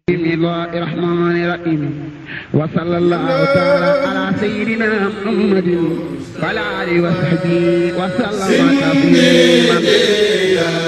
بسم الله الرحمن الرحيم وصلى الله تعالى على سيدنا محمد وعلى اله وصحبه وسلم تسليما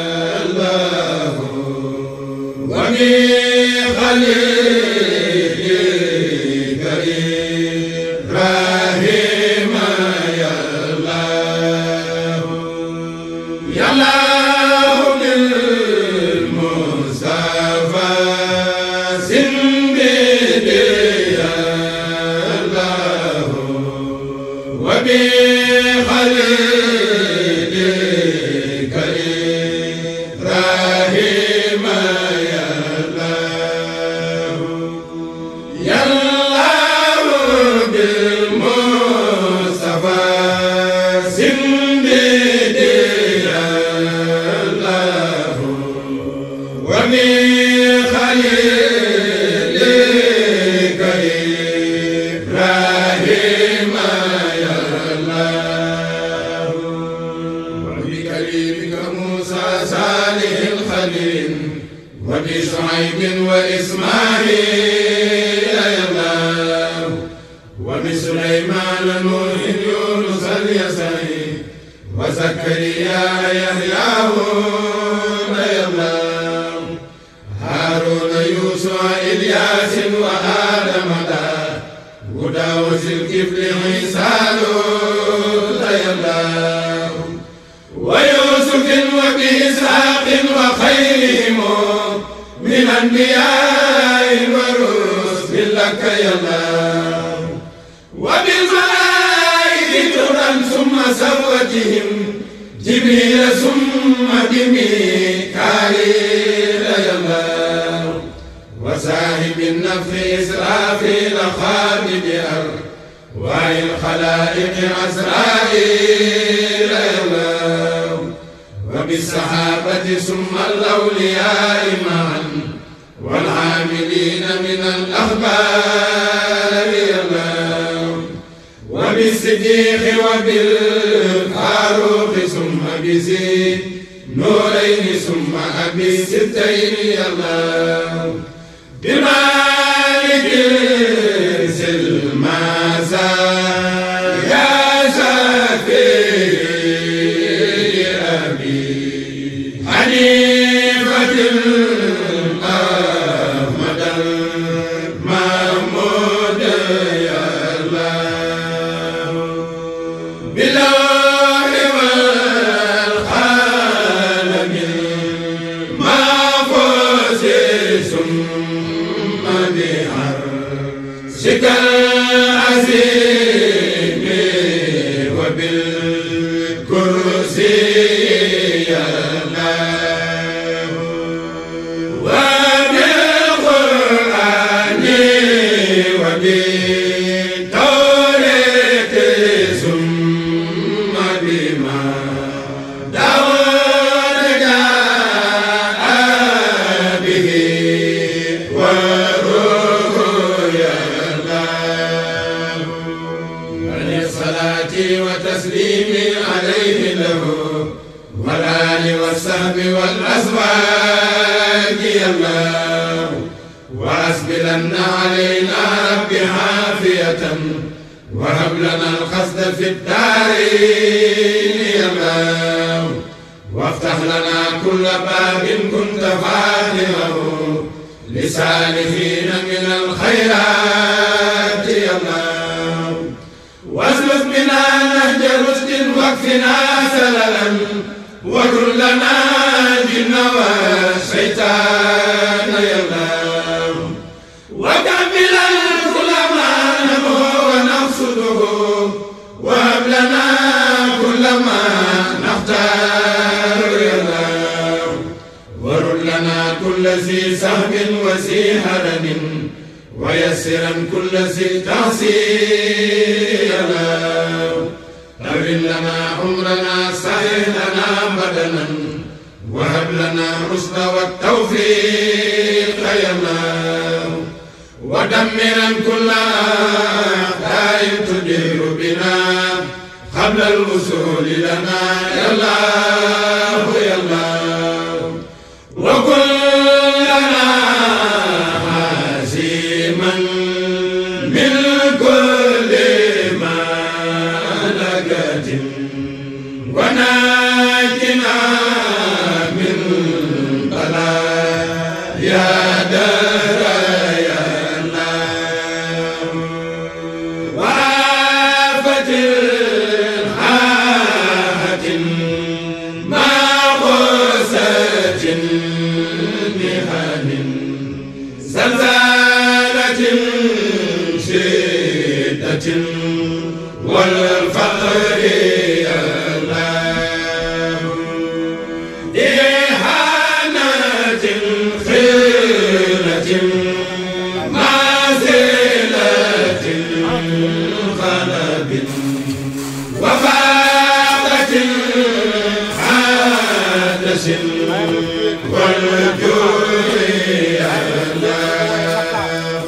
وبشعيب وإسماعيل يا وبسليمان نوح يونس اليسعي وزكريا يحيى يا هارون يوسف إلياس وآدم دا وداوس الكفل عيسى يا ويوسف وبإسحاق وخيرهم من أنبياء ورسل لك يا الله وبالملائكة ترا ثم سوتهم جبريل ثم بميكائيل يا الله وساهب النفخ إسرافيل خالد أرواح الخلائق عزرائيل يا الله وبالصحابة ثم الأولياء معا والعاملين من الأخبار الله وبالصديق وبالفاروق ثم بزيد نورين ثم أبي ستين الله بمالك سلمازا يا شافي حنيفة أحمد المحمود يا الله بالله والقلم ما فوز ثم بعرشك العظيم وبالكرسي يا الله وبالقرآن وبالتوراة ثم بما داود جاء به وروح يا الله عليه الصلاة وتسليم عليه له والآل والصحب والأزواج يا الله وأسبلن علينا رب عافية وهب لنا القصد في الدارين يا الله وافتح لنا كل باب كنت فاتحه لسالفين من الخيرات يا الله واسلك بنا نهج رشد واكفنا سللا وكن لنا الجن والشيطان يا الله وكملا كل ما نمو ونقصده وهب لنا كل ما نختار يا الله ورد لنا كل ذي سهم وذي هرم ويسرا كل ذي تعصير طول لنا عمرنا صحيح لنا بدنا وهب لنا الرشد والتوفيق يا الله ودمرا كل أعداء تدير بنا قبل الوصول لنا يا الله يا الله وكلنا يا دار يا الله وعافة الحاحة ما غسة بهان زلزالة شدة والفقر يا الله إهانة خيرة مازلة خلب وفاقة حادث والجوع يا الله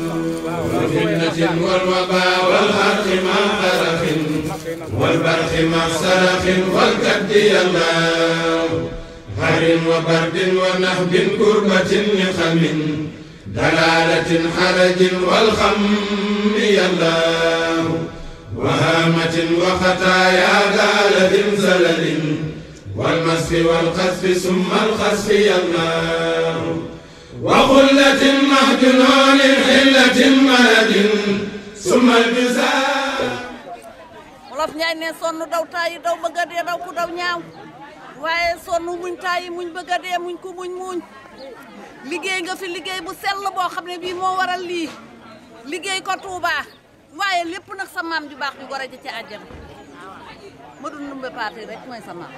وفتنة والوباء والحرق مع برخ والبرخ مع سرخ والكد يا الله هر وبرد ونهب كربة نخم دلالة حرج والخم يا الله وهامة وخطايا دالة زلل والمسف والقذف ثم الخسف يا الله وخلة مهجنون حلة مرد ثم الجزاء wolof Njaay ne sonn daw taayi daw bëgg a dee daw ku daw ñaaw waaye sonn muñ taayi muñ bëgg a dee muñ ku muñ muñ liggéey nga fi liggéey bu sell boo xam ne bii moo waral lii liggéey ko Touba waaye lépp nag sa maam ju baax ju gore ji ci àjjana ma dun numbe paati rek mooy sa maam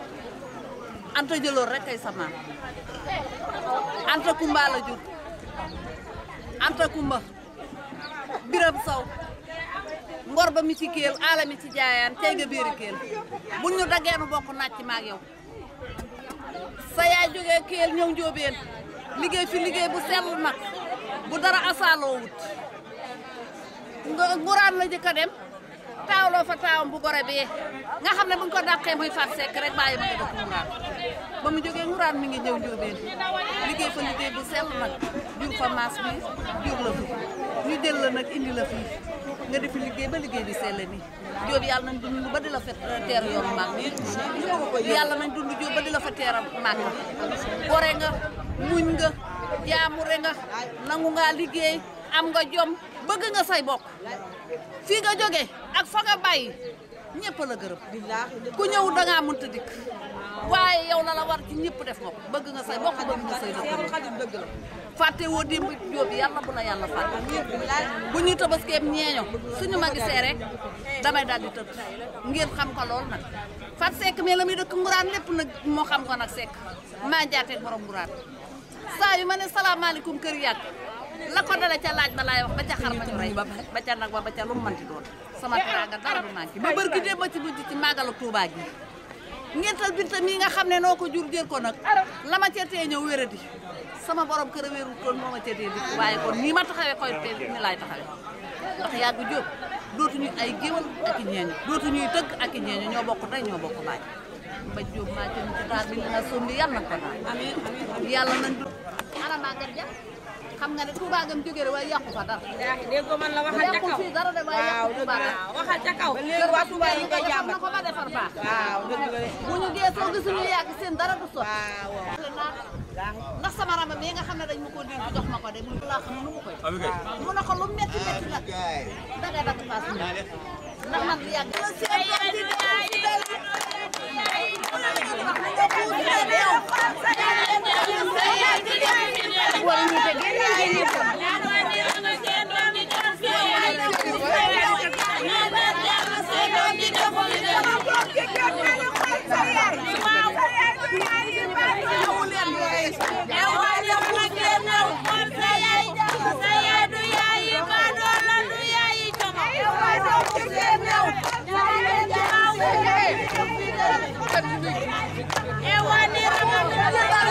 anta jëloor rek kay sa maam anta kumba la jur anta kumba biram saw ngor ba mi ci kéel aala mi ci jaayaan tey nga biiri kéel buñ ñu daggee nu bokk naaj ci maag yow sa yaay jógee kéel ñëw njóobeen liggéey fi liggéey bu sell nag bu dara asaaloo wut nga nguraan la jëkk a dem taawloo fa taawam bu gore bee nga xam ne buñ ko dàqee muy fat sekk rek bàyyi ma ngi dëkk nguraan ba mu jógee nguraan mi ngi ñëw njóobeen liggéey fa liggéey bu sell nag jur fa maas bi jur la fi ñu jël la nag indi la fii nga defi liggéey ba liggéey bi sell nii jóob yàlla nañ dund ba di la fa teer yoonu maag yàlla nañ dund jóob ba di la fa teer maag gore nga muñ nga jaamure nga nangu nga liggéey am nga jom bëgg nga say bokk fii nga jóge ak fa nga bàyyi ñëpp la gërëm ku ñëw da ngaa mënta dikk waaye yow la la war ci ñëpp def nga ko bëgg nga say bokk bëgg nga say dëkk fàtte woo démb jóob yàlla bu la yàlla fàtte bu ñuy tabaskeem ñeeño suñu ma gisee rek damay daal di tëdd ngeen xam ko lool nag fat sekk mais la muy dëkk nguraan lépp nag moo xam ko nag sekk maa jaateeg borom nguraan saa yu ma ne salaamaaleykum kër yàgg la ko dale ca laaj ba laay wax ba ca xar ma ñu rey ba ca nag ba ba ca lu mu manti doon sama teraanga dara du manqué ba bër gi dee ba ci mujj ci màggalu Tuubaa gi ngental binta mii nga xam ne noo ko jur jër ko nag la ma ca tee ñëw wéradi sama borom kër a wéru toon moo ma ca tee di waaye kon nii ma taxawee koy tee ni laay taxawee ndax yàgg jóob dootuñu ay géwal ak i ñeeño dootuñuy tëgg ak i ñeeño ñoo bokk tey ñoo bokk baay ba jóob maa ci ci taal bi dina sombi yàlla na ko daal yàlla nañ du ana Maguette Dia xam nga ne Touba gam jógee rek waaye yàqu fa dara dégg man la waxal ca yàqu kaw fii dara de waaye yàqu Touba dara waaw waxal ca kaw. kër ba Touba yi nga jàmbat na ko ba defar baax waaw dëgg la de. bu ñu geesoo gisuñu yàgg seen dara du sot waaw. ndax sama rama mi nga xam ne dañ ma ko dénk jox ma ko de mu laa xam nu mu koy mu ne ko lu metti metti nag dangay dagg paas mi ndax man di yàgg la seen doom di Ewa ni rama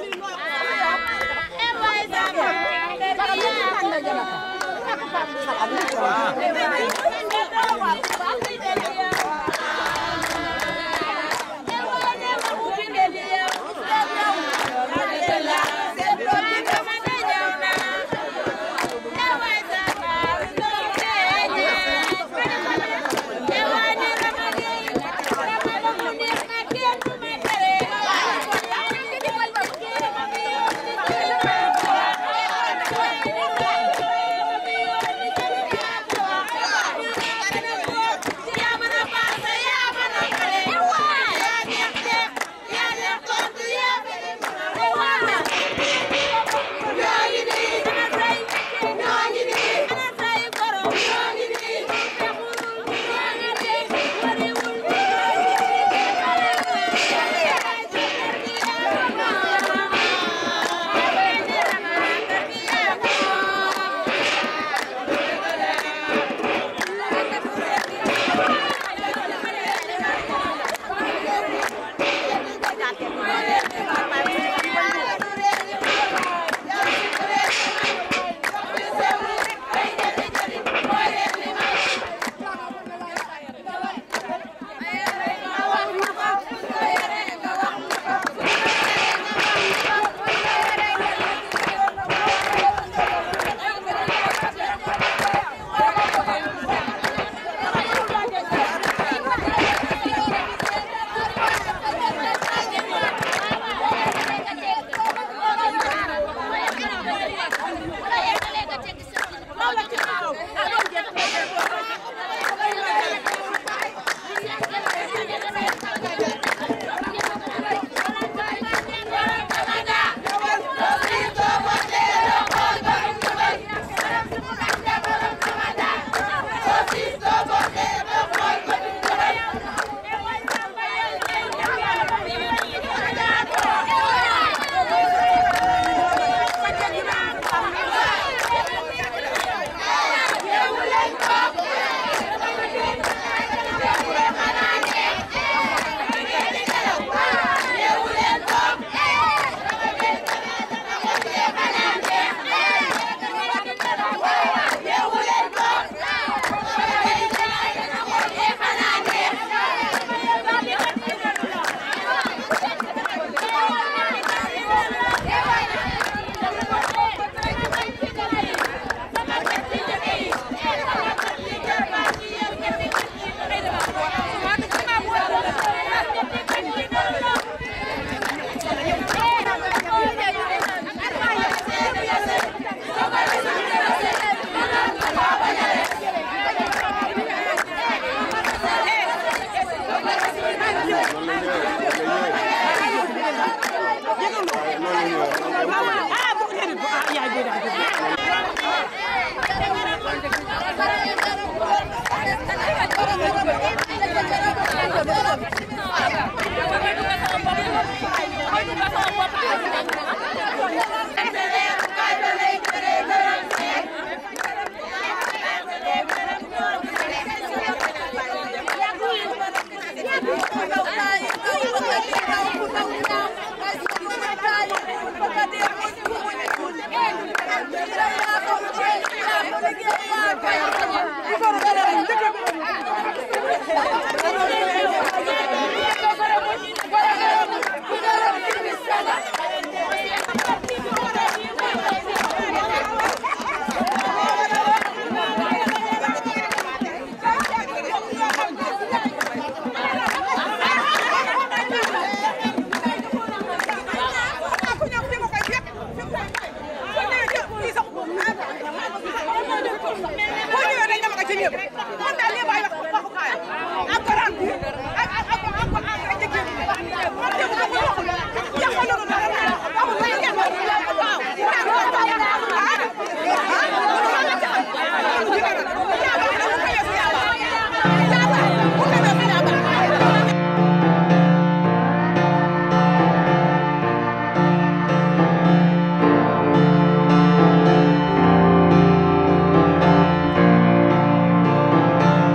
Thank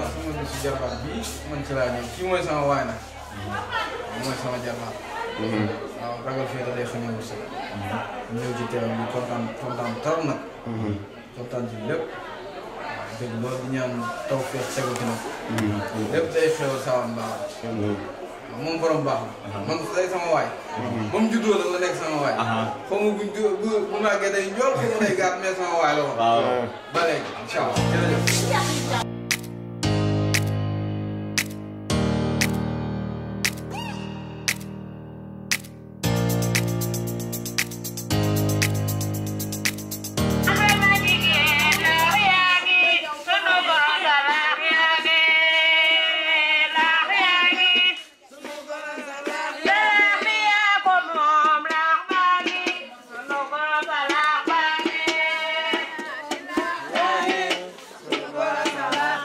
sama bis si jarbaat bii man ci laa ñëw kii mooy sama waay nag mooy sama jarbaat waaw ragal fii da day xañe wu sax ñëw ci teew bi kontaan kontaan trop nag kontaan ci lépp waaw dëgg loolu di ñaan taw feex tegu ci nag lépp day xewal sawan baax waaw moom borom baax la man day sama waay ba mu juddoo la la nekk sama waay xaw ma buñ du- bu bu màggee day njool xaw ma day gàtt mais sama waay la woon ba léegi incha allah jërëjëf Thank you.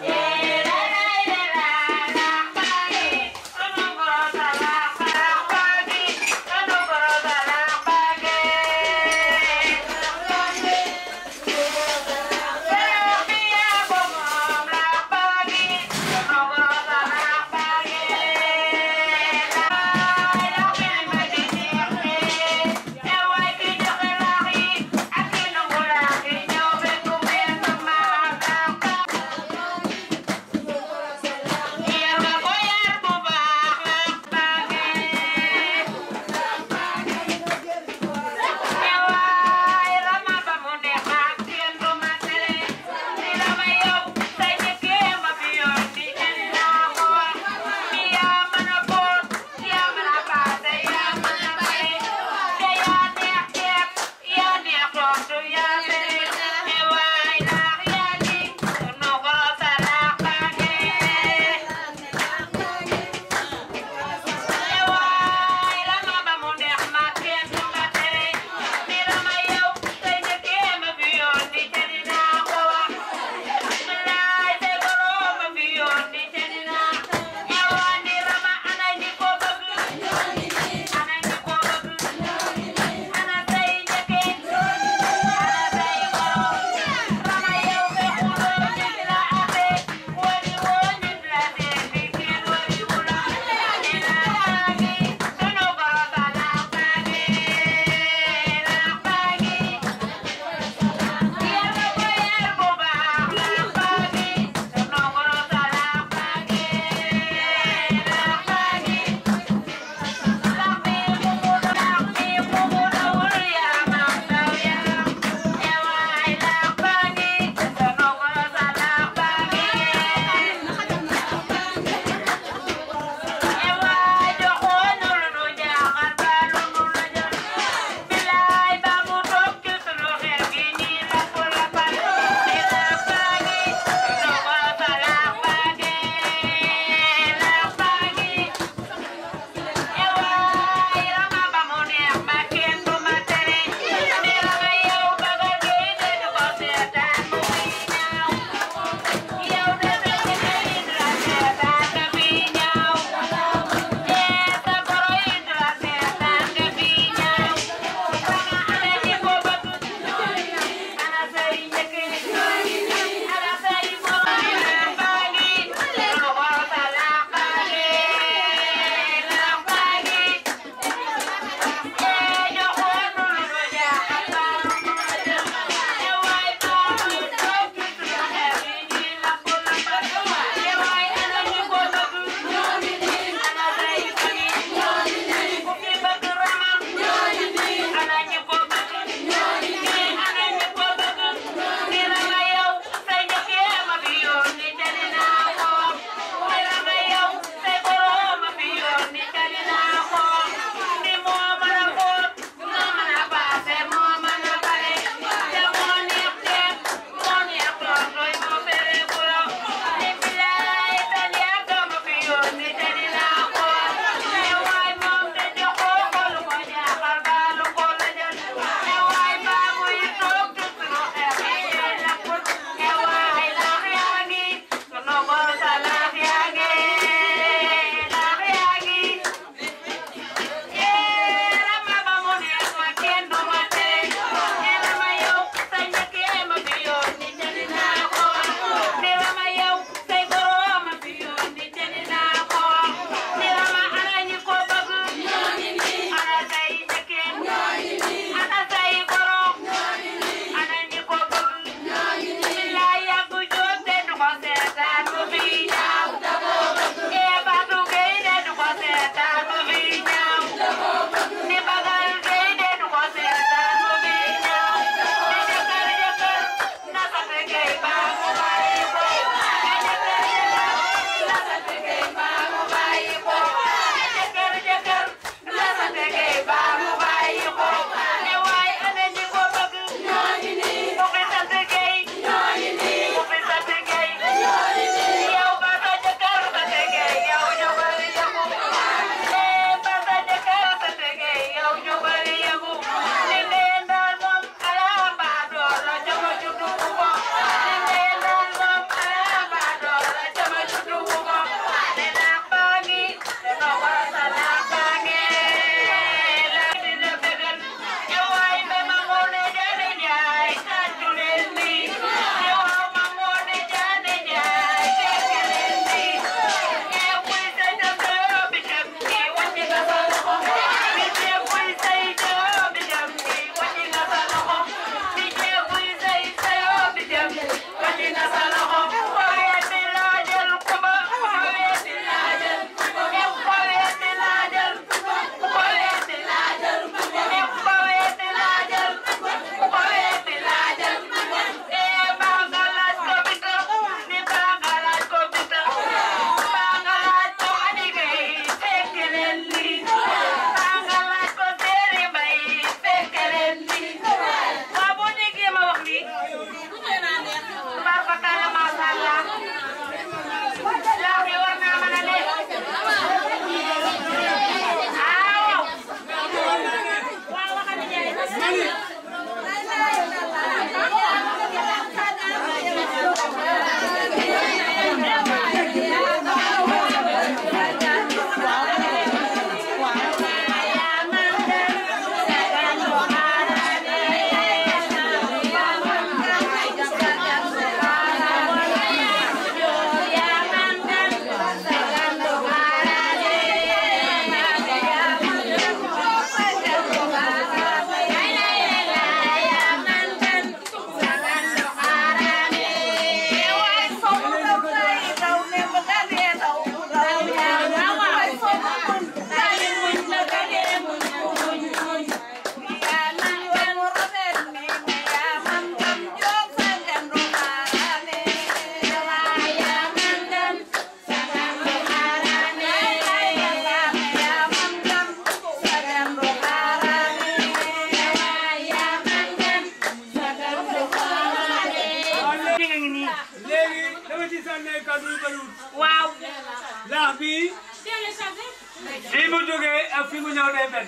baax bii fii mu jógee ak fii mu ñëw day benn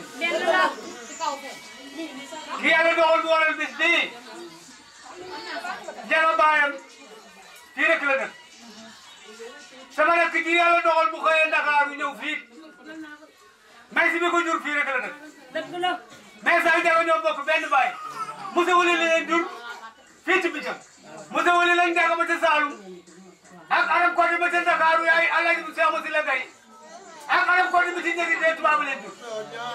ki yàlla doxal bu waral bis bii jara baayam fii rek la dëkk sama rakk ji yàlla doxal bu xëyee Ndakaaru ñëw fii may si bi ko jur fii rek la dëkk mais saa yu ñoo bokk benn baay Moussa Wuli li leen jur fii ci Bijam Moussa Wuli lañ jàng ba ca Saalum ak Arab Koddi ba ca Ndakaaru yaay Alaaji bu Seex Musi la gay ak Arab Koddi bi ci njëgi tee tubaab leen jur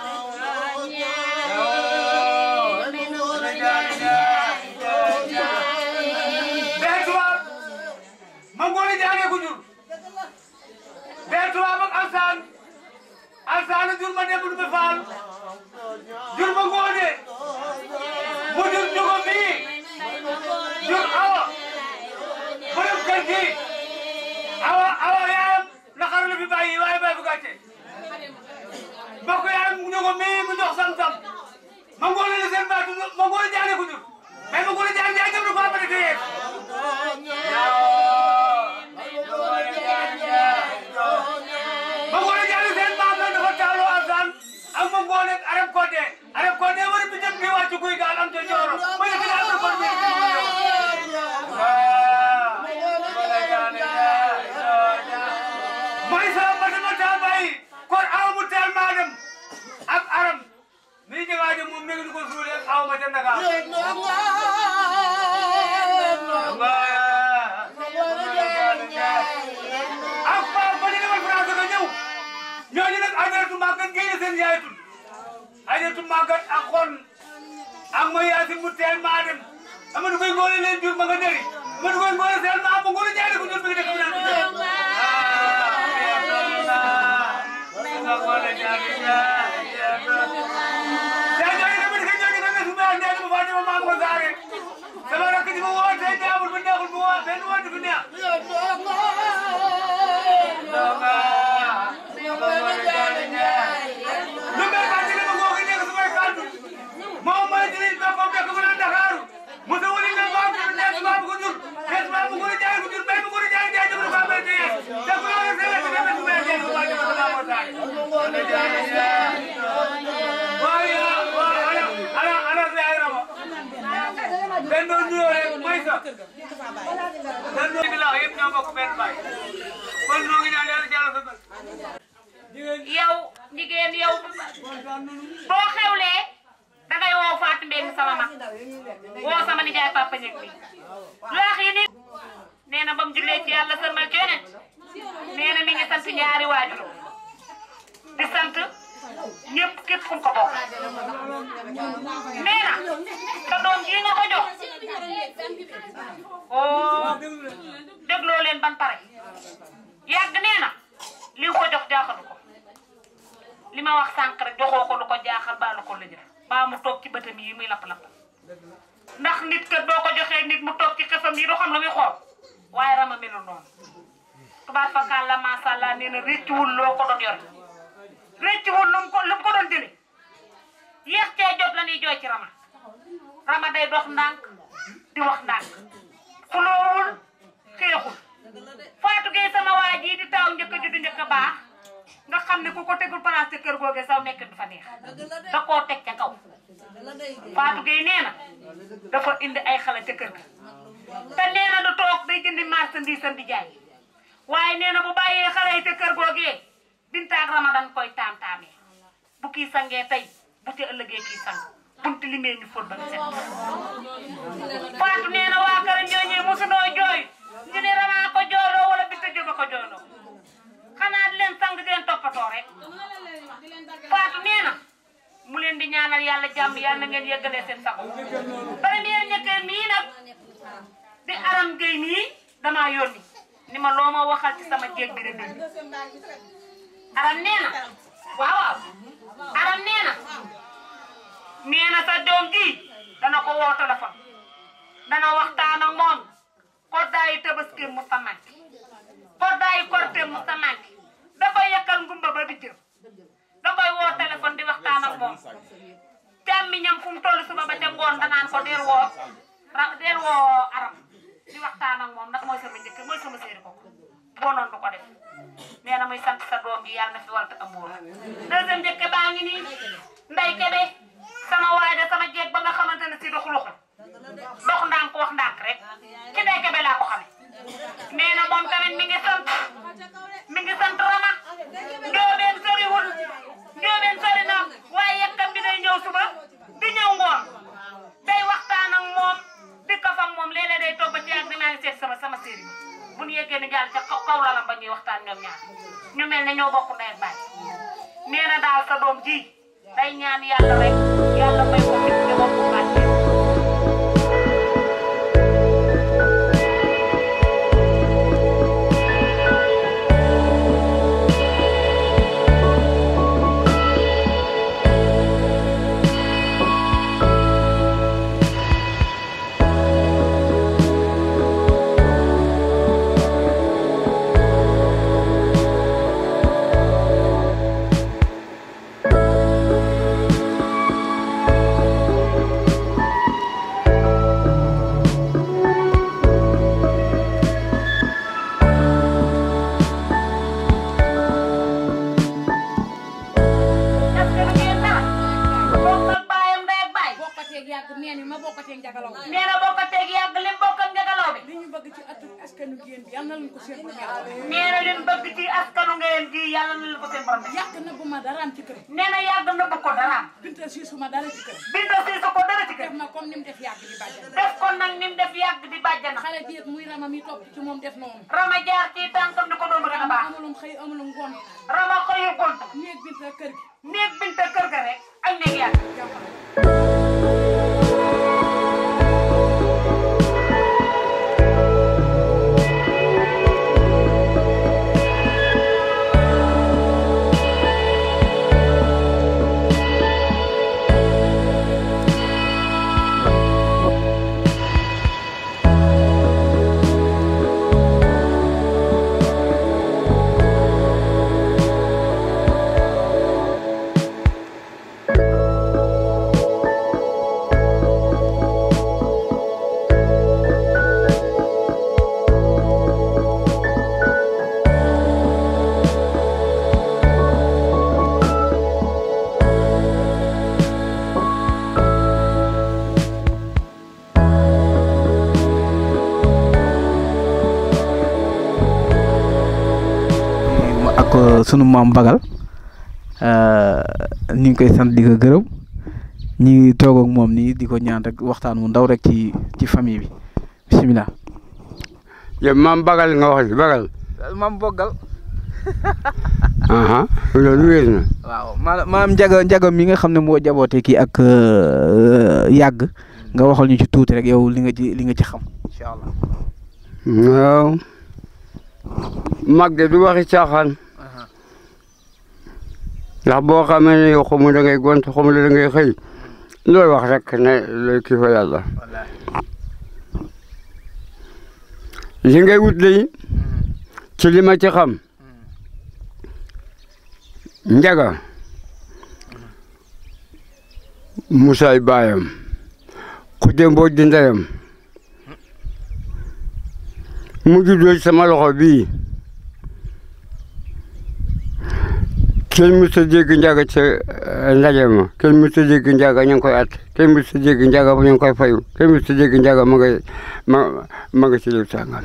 bee tubaab ma ngoone jaanee ko jur bee tubaab ak Alsaan Alsaan jur ma dem du be faal jur ma ngoone mu jur njugo mii jur awa borom kër gi awa awa yaayam naqar la fi bàyyi waaye bàyyi bu gàcce mbokk yaayam njugo mii mu jox sam-sam ma ngoone la seen baatu ma ngoone jaane ko jur mais ma ngoone jaane jaay dem du ko amane te yeeg ma ngoone jaane seen maam la dafa taaloo alsaan ak ma ngoone arab kodde arab kodde wara bi jëm bi wàccu guy gaal am te jooro ma yëg daal ko kon mooy sama batama taa bàyyi kon aw mu teel maa dem ak aram mi jegaaje moom mi ngi ko suule ak aw ma ca Ndakaar ak Paa ba ñu demal France nga ñëw ñooñu nag ajaratu màggat génne seen yaay tudd ajaratu màggat ak xon ak ma yaasin mu teel maa dem Amadou Koy ngoone leen jur ma nga dëri Amadou Koy ngoone seel maa ma ngoone jaay ko jur mi ngi dëkk bi naan bi jëm yaa ñooñu tamit ka ñooñu tamit su ma andee dama faa dama maa ko saare sama rakk ji ma woo tey jaamul bu neexul bu woo benn woote bu neex lu mel ba ci dama ngoo ko nekk su may kàddu moom mooy jëriñ ba ko dëkk bu naan Dakaaru Moussa wuli na ba ko nekk ba ko jur kes ba mu ko jaay ko jur bay mu ko jaay jaay jëm ko ba te yes te ko la se la te ko may jaay ko ba jëm ko ba taay waaye waaye ana ana se ay rama benn nuyoo rek mooy sa benn nuyoo bi la yëpp ñoo bokk benn baay kon ñoo ngi ñaan yàlla jàll sa yow jigéen yow boo xewlee dangay woo Fatou Mbengue sama mag woo sama nijaay papa ñëg bi lu wax yi nit nee na ba mu jullee ci yàlla sërmal ci yonent nee na mi ngi sant ñaari waajur di sant ñëpp képp ku ko bokk nee na sa doom ji nga ko jox oo dégloo leen ban pare yàgg nee na li nga ko jox jaaxalu ko li ma wax sànq rek joxoo ko lu ko jaaxal baa lu ko la jëf baa mu toog ci bëtam yi muy lapp-lapp ndax nit kat boo ko joxee nit mu toog ci xefam yi du xam la muy xool waaye rama melul noonu tubaab fakkaan la macha allah nee na rëccuwul loo ko doon yore rëccuwul lu mu ko lu mu ko doon jëlee yéex cee jot la ñuy jooy ci rama rama day dox ndànk di wax ndànk xuloowul xeexul Fatou Gueye sama waa ji di taaw njëkk a juddu njëkk a baax nga xam ne ku ko tegul place ca kër googe saw nekk du fa neex da koo teg ca kaw Fatou Gueye nee na dafa indi ay xale ca kër ga te nee na du toog day jëndi marchandise am di jaay waaye nee na bu bàyyee xale yi ca kër googee bintaag ramadan koy taam-taamee bu kii sangee tey bu ci ëllëgee kii sang bunti limee ñu fóot ba mu set Fatou nee na waa kër ñooñee mosunoo jooy ñu ne ramaa ko jooloo wala bitta jóba ko jooloo xanaa di leen sang di leen toppatoo rek Fatou nee na mu leen di ñaanal yàlla jàmm yàlla na ngeen yeggalee seen sago première ñetteel mii nag di aram gay mii damaa yónni ni ma loo ma waxal ci sama jéeg bi rek aram nee na waaw waaw aram nee na nee na sa doom ji dana ko woo téléphone dana waxtaan ak moom koddaayi tabaski mu sa manqué koddaayi korte mu sa manqué da koy yàkkal ngumba ba di jëm da koy woo téléphone di waxtaan ak moom càmmiñam fu mu toll suba ba ca ngoon danaan ko deel woo ra deel woo aram di waxtaan ak moom ndax mooy sama njëkk mooy sama séeri ko boo noonu du ko def nee na muy sant sa doom ji yàlla na fi walta amour deuxième njëkke baa ngi nii nday kebe sama waay de sama jeeg ba nga xamante ne si doxu loxu dox ndànk wax ndànk rek ci nday kebe laa ko xame nee na moom tamit mi ngi sant mi ngi sant rama njoobeen soriwul njoobeen sori na waaye yekkam bi day ñëw suba di ñëw ngoon day waxtaan ak moom di kaf ak moom léeg-léeg day toog ba ci ak dinaa ngi seet sama sama séeri bu ñu yeggee ni jàll ca kaw kaw lalam ba ñuy waxtaan ñoom ñaar ñu mel ne ñoo bokk ndey ak baay nee na daal sa doom ji day ñaan yàlla rek yàlla may ko fit te bokk bàcce est-ce que lu ngeen dara bokk ak baayam ndey ak baay bokkateeg yàgg nee ni ma bokkateeg njagalaw nee na bokk ak teeg yàgg lim bokk ak njagalaw bi li ñu bëgg ci atu askanu génn bi yal na leen ko seen borom yàlla nee na leen bëgg ci askanu ngeen ji yàlla na leen ko seen borom def yàq na bu ma daraam ci kër nee na yàgg na bëgg ko daraam binta siisu ma dara ci kër binta si sa ko dara ci kër def ma comme ni mu def yàgg di bàjjan def ko nag ni mu def yàgg di bàjjana xale bi muy rama mi topp ci moom def noonu rama jaar ci tànkam di ko doon gën a baax amulum xëy amulum ngoon rama xëyu gont néeg binta kër gi néeg binta kër ga rek ak néeg yàgg ak sunu maam Bagal ñu ngi koy sant di ko gërëm ñu ngi toog ak moom nii di ko ñaan rek waxtaan mu ndaw rek ci ci famille bi bisimilah. yow maam Bagal nga wax Bagal. maam Bogal. aha loolu wér na. waaw maanaam maam Njaga Njaga mi nga xam ne moo jaboote kii ak yàgg nga waxal ñu ci tuuti rek yow li nga ci li nga ci xam incha allah. waaw. mag de du waxi caaxaan. ndax boo xamee ne yow xamu da ngay gont xamu da ngay xëy looy wax rek ne looy kii fa yàlla. li ngay wut lii ci li ma ci xam njaga musaay baayam xudde mbooj di ndeyam mu juddoo ci sama loxo bii kenn mës a dégg njaga ca ndaje ma kenn mës a dégg njaga ñu ngi koy at kenn mës a dégg njaga ñu ngi koy fayu kenn mës a dégg njaga ma ngay ma ma nga ci lépp sàngal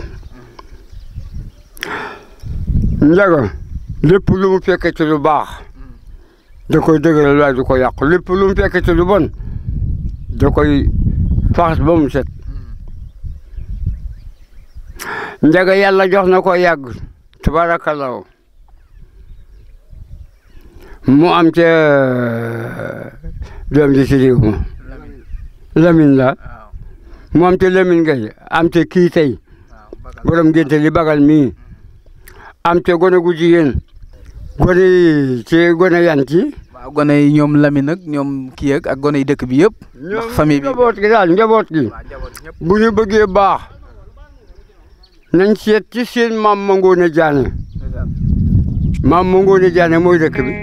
njaga lépp lu mu fekke ci lu baax da koy dëgëral waaye du ko yàqu lépp lu mu fekke ci lu bon da koy faxas ba mu set njaga yàlla jox na ko yàgg tabaarakallaahu mu am ca doom ji ci réew ma Lamine la mu am ca Lamine Gueye am ca kii tey borom ngénte li bagal mii am ca gone gu jigéen gone yi ci gone yan ci waaw gone yi ñoom Lamine ak ñoom kii ak ak gone yi dëkk bi yëpp. ndax famille bi njaboot gi daal njaboot gi bu ñu bëggee baax nañ seet ci seen maam ma ngoone jaane maam ma ngoone jaane mooy dëkk bi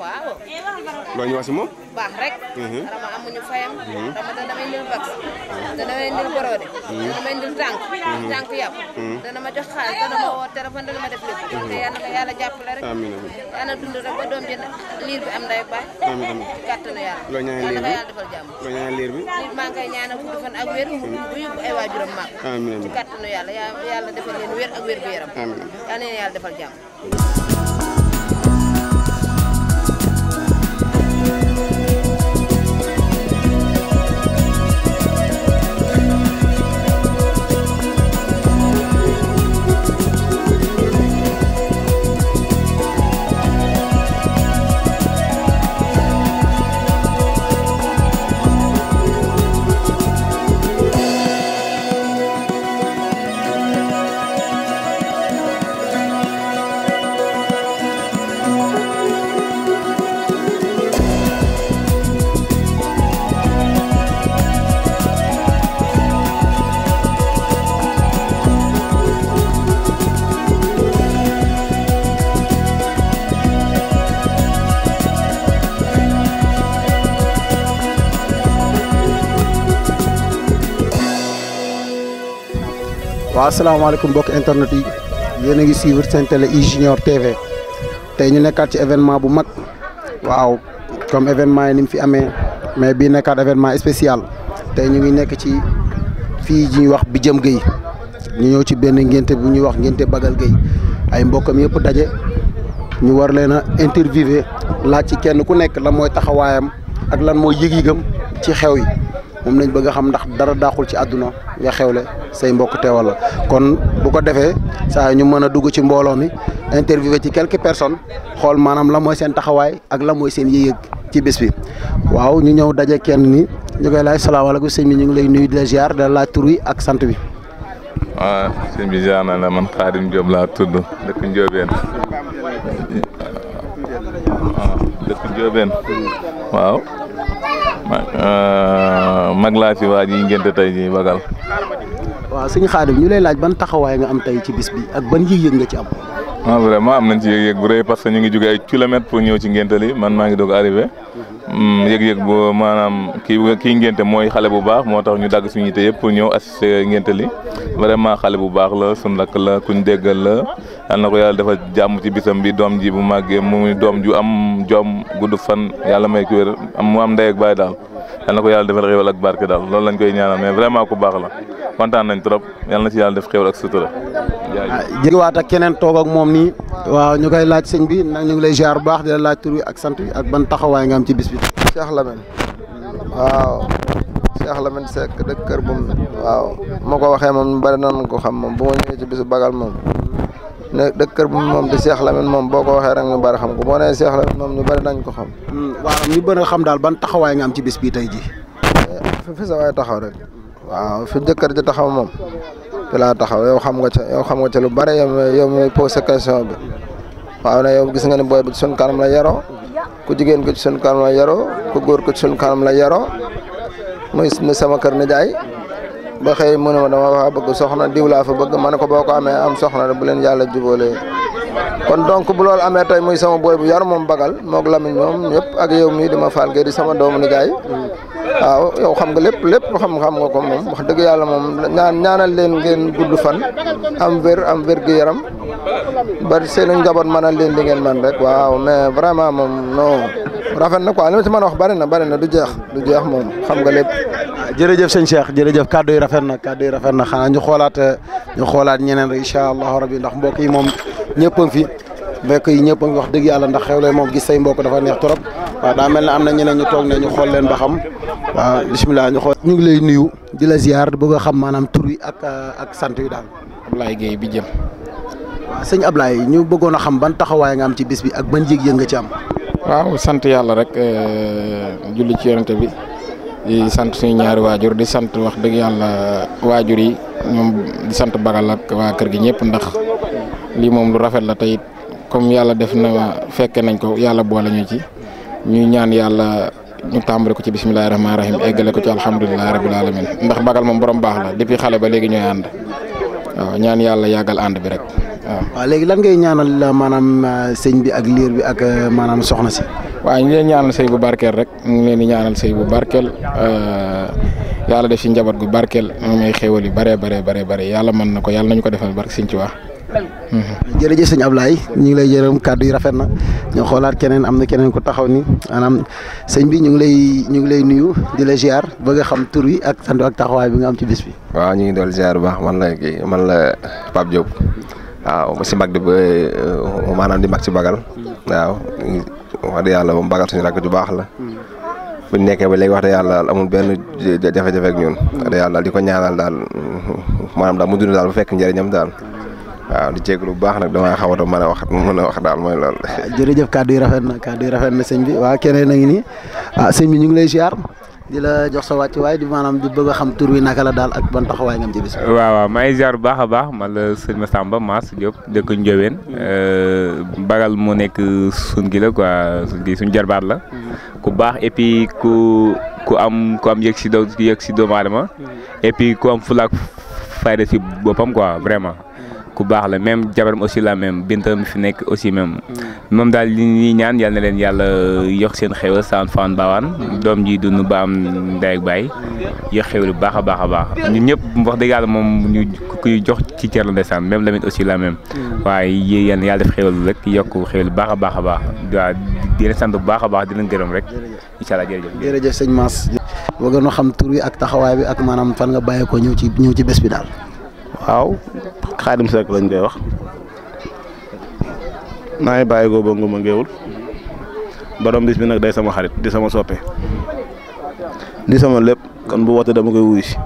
waaw loo ñu wax si moom. baax rek dama amuñu fayam dama da damay ndil vax da damay ndil borode da damay ndil tànk tànk yàpp dana ma jox xaalis dana ma woo téléphone dana ma def lépp te yàlla na ko yàlla jàppale rek amiin amiin yàlla dund rek ba doom ji liir bi am ndey ak baay amiin amiin ci kàttanu yàlla loo ñaanal yàlla liir na ko bi yàlla defal jàmm loo ñaanal liir bi. liir maa ngi koy ñaanal gudd fan ak wér bu yóbbu ay waajuram maag amiin ci amiin kàttanu yàlla yaa- yàlla defal leen wér ak wér gu yaram amiin yàlla na leen yàlla defal jàmm waaw asalaamaaleykum mbokk internet yi yéen a ngi suivre seen télé i Junior TV tey ñu nekkaat ci événement bu mag waaw comme événement yi ni mu fi amee mais bii nekkaat événement spécial tey ñu ngi nekk ci fii ñuy wax Bijëm Gueye ñu ñëw ci benn ngénte bu ñuy wax ngénte Bagal Gueye ay mbokkam yëpp daje ñu war leen a interviewé laaj ci kenn ku nekk lan mooy taxawaayam ak lan mooy yëg-yëgam ci xew yi moom lañ bëgg a xam ndax dara daaxul ci àdduna nga xewle say mbokk teewal la kon bu ko defee saa ñu mën a dugg ci mbooloo mi interviewé ci quelques personnes xool maanaam la mooy seen taxawaay ak la mooy seen yëg-yëg ci bés bi. waaw ñu ñëw daje kenn ni ñu koy laaj salaamaaleykum sëñ bi ñu ngi lay nuyu di la ziar di la laaj tur wi ak sant bi. waaw sëñ bi ziar na la man Xaadim Diop laa tudd dëkk Ndiobène waaw dëkk Ndiobène waaw ma- mag laa fi waa ji ngénte tey ji bagal waaw sëñ Xaadim ñu lay laaj ban taxawaay nga am tey ci bis bi ak ban yëg-yëg nga ci am. ah vraiment am nañ ci yëg-yëg bu rëy parce que ñu ngi jóge ay kilomètres pour ñëw ci ngénte li man maa ngi doog arrivé yëg-yëg bu maanaam kii kii ngénte mooy xale bu baax moo tax ñu dagg suñu yite yëpp pour ñëw assister ngénte li vraiment xale bu baax la suñ rakk la kuñ déggal la yal na ko yàlla dafa jàmm ci bisam bi doom ji bu màggee muy doom ju am jom gudd fan yàlla may ko wér am mu am ndey ak baay daal yal na ko yàlla defal xéwal ak barke daal loolu lañ koy ñaanal mais vraiment ku baax la kontaan nañ trop yal na ci yàlla def xéwal ak sutura jaajëf jëgewaat ak keneen toog ak moom nii waaw ñu koy laaj sëñ bi nag ñu ngi lay ziar bu baax di la laaj tur wi ak sant wi ak ban taxawaay nga am ci bis bi. Cheikh Lamine waaw Cheikh Lamine Seck dëkk Kër Bum waaw moo ko waxee moom ñu bari nan ko xam moom bu ma ñëwee ci bisu bagal moom ne dëkk Kër Bum moom di Cheikh Lamine moom boo ko waxee rek ñu bari xam ko boo nee Cheikh Lamine moom ñu bari nañ ko xam. waaw ñu bëri xam daal ban taxawaay nga am ci bis bi tey jii. fi fi sa waay taxaw rek waaw fi jëkkër ji taxaw moom fi laa taxaw yow xam nga ca yow xam nga ca lu bari yow mi yow mi posé question bi waaw ne yow gis nga ne booy bi ci sun kanam la yaroo ku jigéen ko ci sun kanam la yaroo ku góor ko ci sun kanam la yaroo muy muy sama kër nijaay ba xëy mu ne ma dama fa bëgg soxna diw laa fa bëgg ma ne ko boo ko amee am soxna rek bu leen yàlla jubóolee kon donc bu loolu amee tey muy sama booy bu yar moom bagal moog Lamine ñoom ñëpp ak yow mii di ma faal gee di sama doomu nijaay waaw yow xam nga lépp lépp xam xam nga ko moom wax dëgg yàlla moom ñaan ñaanal leen ngeen gudd fan am wér am wér gu yaram ba seen njaboot mënal leen li ngeen man rek waaw mais vraiment moom non rafet na quoi li ma ci mën a wax bari na bari na du jeex du jeex moom xam nga lépp. jërëjëf sëñ Cheikh jërëjëf kàddu yi rafet na kàddu yi rafet na xanaa ñu xoolaat ñu xoolaat ñeneen rek incha allahu rabi ndax mbokk yi moom ñëpp a ngi fi mbokk yi ñëpp a ngi wax dëgg yàlla ndax xewle moom gis say mbokk dafa neex trop waaw daa mel ne am na ñeneen ñu toog ne ñu xool leen ba xam waaw bisimilah ñu xool. ñu ngi lay nuyu di la ziar bëgg a xam maanaam tur wi ak ak sant wi daal. Ablaye Gueye bi jëm. waaw sëñ Ablaye ñu bëggoon a xam ban taxawaay nga am ci bis bi ak ban yëg-yëg nga ci am. waaw sant yàlla rek julli ci yonente bi di sant suñu ñaari waajur di sant wax dëgg yàlla waajur yi ñoom di sant bagal ak waa kër gi ñëpp ndax lii moom lu rafet la tey comme yàlla def na fekke nañ ko yàlla boole ñu ci ñu ñaan yàlla ñu tàmbali ko ci bisimilahi rahmaani rahim eggale ko ci alhamdulilahi rabil alamin ndax bagal moom borom baax la depuis xale ba léegi ñooy ànd waaw ñaan yàlla yàggal ànd bi rek waaw. waaw léegi lan ngay ñaanal maanaam sëñ bi ak liir bi ak maanaam soxna si. waaw ñu ngi leen ñaanal sëy bu barkeel rek ñu ngi leen di ñaanal sëy bu barkeel yàlla def ci njaboot gu barkeel moom may xéewal yu bare bare bare bare yàlla mën na ko yàlla nañu ko defal barke Sëñ Tuubaa jërëjëf sëñ Ablaye ñu ngi lay jërëm kàddu yi rafet na ñu xoolaat keneen am na keneen ku taxaw ni maanaam sëñ bi ñu ngi lay ñu ngi lay nuyu di la ziar bëgg a xam tur wi ak sant ak taxawaay bi nga am ci bis bi. waaw ñu ngi doon ziar bu baax man la kii man la Pape Diop waaw si mag di ba maanaam di mag ci bagal waaw wax dëgg yàlla moom bagal suñu rakk ju baax la bu ñu nekkee ba léegi wax dëgg yàlla daal amul benn jafe-jafe ak ñun wax dëgg yàlla daal di ko ñaanal daal maanaam daal mu dund daal bu fekk njëriñam daal waaw di jégalu bu baax nag damaa xaw a mën a wax mën a wax daal mooy loolu. jërëjëf kàddu yi rafet na kàddu yi rafet na sëñ bi waaw keneen a ngi nii ah sëñ bi ñu ngi lay ziar di la jox sa wàcc waaye di maanaam di bëgg a xam tur wi naka la daal ak ban taxawaay nga am ci bis bi. waaw waaw maa ngi ziar bu baax a baax man la sëñ Massamba Mass Diop dëkk Ndiobène bagal moo nekk suñ gi la quoi suñ gi suñ jarbaat la ku baax et puis ku ku am ku am yëg si doo yëg si doomu aadama et puis ku am fulaak fayda si boppam quoi vraiment. ku baax la même jabaram aussi la même bintam fi nekk aussi même moom daal li ñuy ñaan yal na leen yàlla yokk seen xéwal saan faan baawaan doom ji dund ba am ndey ak baay yokk xéwal bu baax a baax a baax ñun ñëpp wax dëgg yàlla moom ñu kuy jox ci cër la ndeysaan même Lamine aussi la même waaye yéen yàlla def xéwal rek yokk xéwal bu baax a baax a baax waaw di leen sant bu baax a baax di leen gërëm rek incha allah jërëjëf. jërëjëf sëñ Mass. bëgg na xam tur wi ak taxawaay bi ak maanaam fan nga bàyyee ko ñëw ci ñëw ci bés bi daal. waaw xaadim Seck lañ koy wax maa ngi bàyyi ko ba nguma ngéewul borom bis bi nag day sama xarit di sama soppe di sama lépp kon bu woote dama koy wuyu si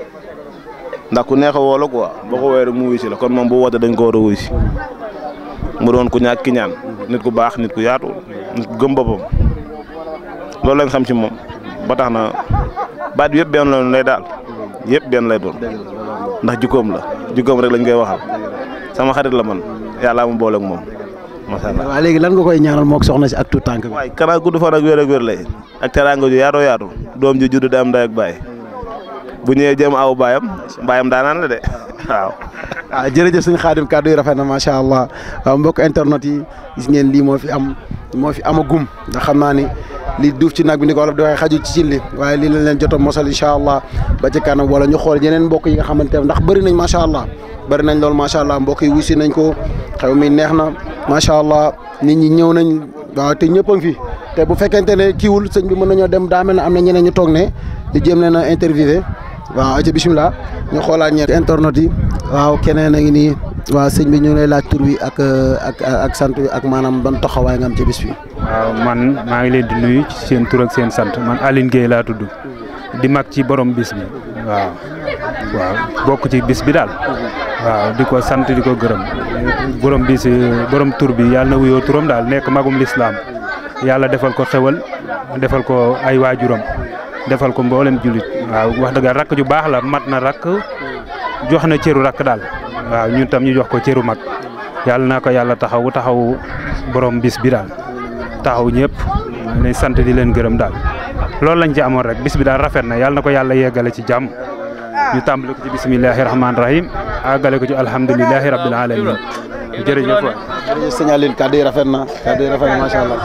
ndax ku neex a woo la quoi boo ko woowee rek mu wuyu si la kon moom bu woote dañ ko war a wuyu si mu doon ku ñàkk ki ñaan nit ku baax nit ku yaatu nit ku gëm boppam loolu lañ xam ci moom ba tax na baat bi yëpp benn la lay daal yëpp benn lay doon ndax jukkoom la jukkoom rek lañ koy waxal sama xarit la man yàlla mu boole ak moom macha allah. waaw léegi lan nga koy ñaanal moog soxna si ak tout tànk bi. waay kanaa gudd fan ak wér ak wér lay ak teraanga ju yaatoo yaatu doom ji judd da am ndey ak baay bu ñëwee jëm aw baayam baayam daanaan la de waaw. ah jërëjëf suñu xaadim kàddu yi rafet na macha allah waaw mbokk internet yi gis ngeen lii moo fi am moo fi amagum ndax xam naa ni li duuf ci nag bi ni ko wolof di waxee xaju ci cin li waaye lii lañ leen jot a mosal incha allah ba ci kanam wala ñu xool yeneen mbokk yi nga xamante ne ndax bëri nañ macha allah bëri nañ lool macha allah mbokk yi wusi nañ ko xew mi neex na macha allah nit ñi ñëw nañ waaw te ñëpp a ngi fi te bu fekkente ne kiiwul sëñ bi mën nañoo dem daa mel ne am na ñeneen ñu toog ne di jéem leen a interviewé waaw ci bisimilah ñu xoolaat ñeent internet yi waaw keneen a ngi nii waaw sëñ bi ñu lay laaj tur wi ak ak ak sant wi ak maanaam ban taxawaay nga am ci bis bi. waaw man maa ngi leen di nuyu ci seen tur ak seen sant man Aline Gueye laa tudd di mag ci borom bis bi waaw waaw bokk ci bis bi daal waaw di ko sant di ko gërëm borom bis borom tur bi yàlla na wuyoo turam daal nekk magum lislaam yàlla defal ko xewal defal ko ay waajuram defal ko mboolem jullit waaw wax dëgg rakk ju baax la mat na rakk jox na cëru rakk daal waaw ñun tam ñu jox ko cëru mag yàlla na ko yàlla taxawu taxawu borom bis bi daal taxaw ñëpp maa ngi sant di leen gërëm daal loolu lañ ci amoon rek bis bi daal rafet na yàlla na ko yàlla yeggale ci jàmm ñu tàmbale ko ci bisimilahi rahmaani rahim àggale ko ci alhamdulilahi rabbil alamin jërëjëf waay. jërëjëf sëñ Aline kàddu yi rafet na kàddu yi rafet na macha allah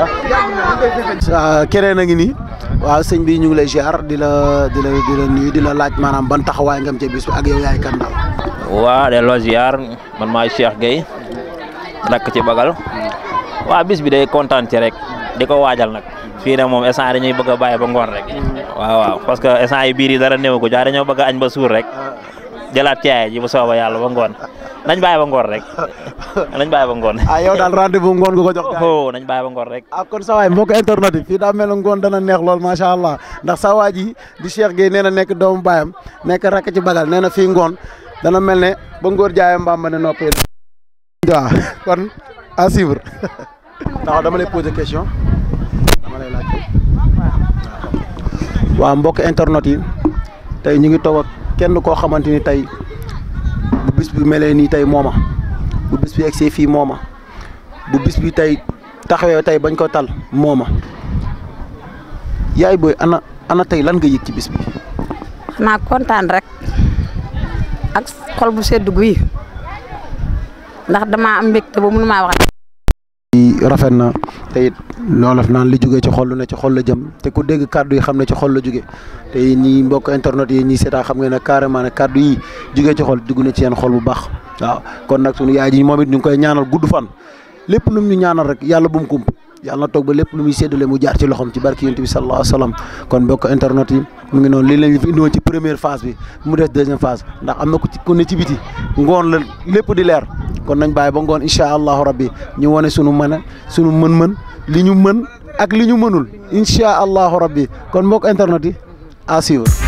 ah. keneen a ngi nii waaw sëñ bi ñu ngi lay ziar di la di la di la nuyu di la laaj maanaam ban taxawaay nga am ci bis bi ak yow yaay kan daal. waa delloo ziar man maay Cheikh Gueye rakk ci bagal waa bis bi day kontaan ci rek di ko waajal nag fii nag moom instant dañuy bëgg a bàyyi ba ngoon rek waaw waaw parce que instant yi biir yi dara néew ko jaa dañoo bëgg a añ ba suur rek jëlaat caaya ji bu sooba yàlla ba ngoon nañ bàyyi ba ngoon rek nañ bàyyi ba ngoon. ah yow daal rendez-vous ngoon nga ko jox. oh nañ bàyyi ba ngoon rek. ah kon sa waay mbokk internet yi fii daa mel ne ngoon dana neex lool macha allah ndax sa waa ji di Cheikh Gueye nee na nekk doomu baayam nekk rakk ci bagal nee na fii ngoon dana mel ne ba ngóor jaayam mbaam ma ne noppee. waaw kon à suivre. ndax dama lay poser question dama lay laaj waaw mbokk internet yi tey ñu ngi toog ak kenn koo xamante ni tey bu bis bi melee nii tey mooma bu bis bi egsee fii mooma bu bis bi tey taxawee tey bañ ko tal mooma yaay booy ana ana tey lan nga yëg ci bis bi. xanaa kontaan rek ak xol bu sedd guy ndax damaa am mbégte ba mënu maa wax. rafet na te it loolu naan li jógee ci xol lu ne ci xol la jëm te ku dégg kàddu yi xam ne ci xol la jóge te ñi mbokk internet yi ñi seetaan xam nga ne carrément ne kàddu yi jógee ci xol dugg na ci yeen xol bu baax waaw kon nag sunu yaay ji moom it ñu ngi koy ñaanal gudd fan lépp lu mu ñu ñaanal rek yàlla bu mu kump yàlla na toog ba lépp lu muy séddale mu jaar ci loxoom ci barki yonent bi sallallahu alayhi wa sallam kon mbokk internet yi mu ngi noonu lii lañ fi indiwoon ci première phase bi mu des deuxième phase ndax am na ku ci ku ne ci biti ngoon la lépp di leer kon nañ bàyyi ba ngoon incha allahu rabbi ñu wane sunu mën a sunu mën-mën li ñu mën ak li ñu mënul incha allahu rabbi kon mbokk internet yi à suivre